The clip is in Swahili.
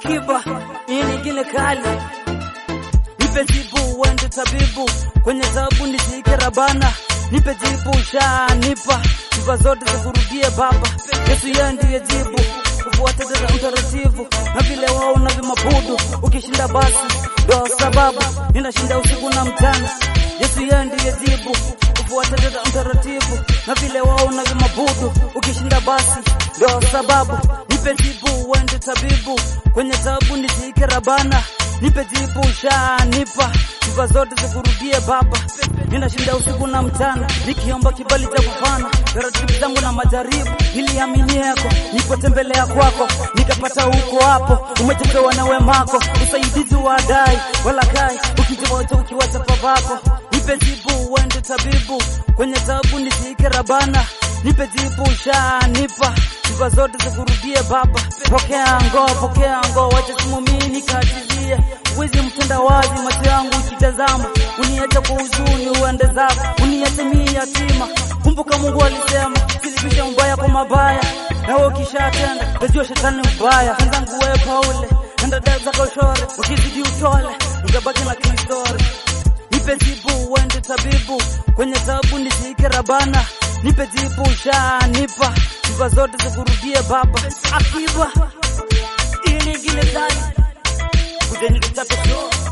Akiba hii nyingine kali, nipe jibu uende tabibu, kwenye tabu nishike rabana, nipe jibu ushanipa, sifa zote zikurudie Baba. Yesu yeye ndiye jibu, kufuata dada utaratibu na vile wao na vimabudu, ukishinda basi ndo sababu ninashinda usiku na mchana. Yesu yeye ndiye jibu, kufuata dada utaratibu na vile wao na vimabudu, ukishinda basi ndo sababu nipe jibu uende tabibu, kwenye tabu nishike rabana, nipe jibu ushanipa, sifa zote zikurudie Baba. Ninashinda usiku na mchana, nikiomba kibali cha kufana taratibu zangu na majaribu, niliamini yako, nipotembelea kwako, nikapata huko hapo, umechochewa na wemako, usaidizi wa dai wala kai, ukijiwacha ukiwacha pavako, nipe jibu uende tabibu, kwenye tabu nishike rabana, nipe jibu ushanipa sifa zote zikurudie Baba. Pokea ngo, pokea ngo, wacha simu mimi nikatizie wizi mtenda wazi, macho yangu ukitazama, uniache kwa huzuni uende zako, uniache mimi yatima. Kumbuka Mungu alisema silibisha mbaya kwa mabaya, nawe ukishatenda tajua shetani mbaya. Wenzangu wewe Paule, enda dada zako shore, ukizidi utole, ungebaki na kistori nipe jibu uende tabibu, kwenye tabu nishike rabana, nipe jibu ushanipa, sifa zote zikurudie Baba. Akiba ili ingine ndani kujeni kichapo show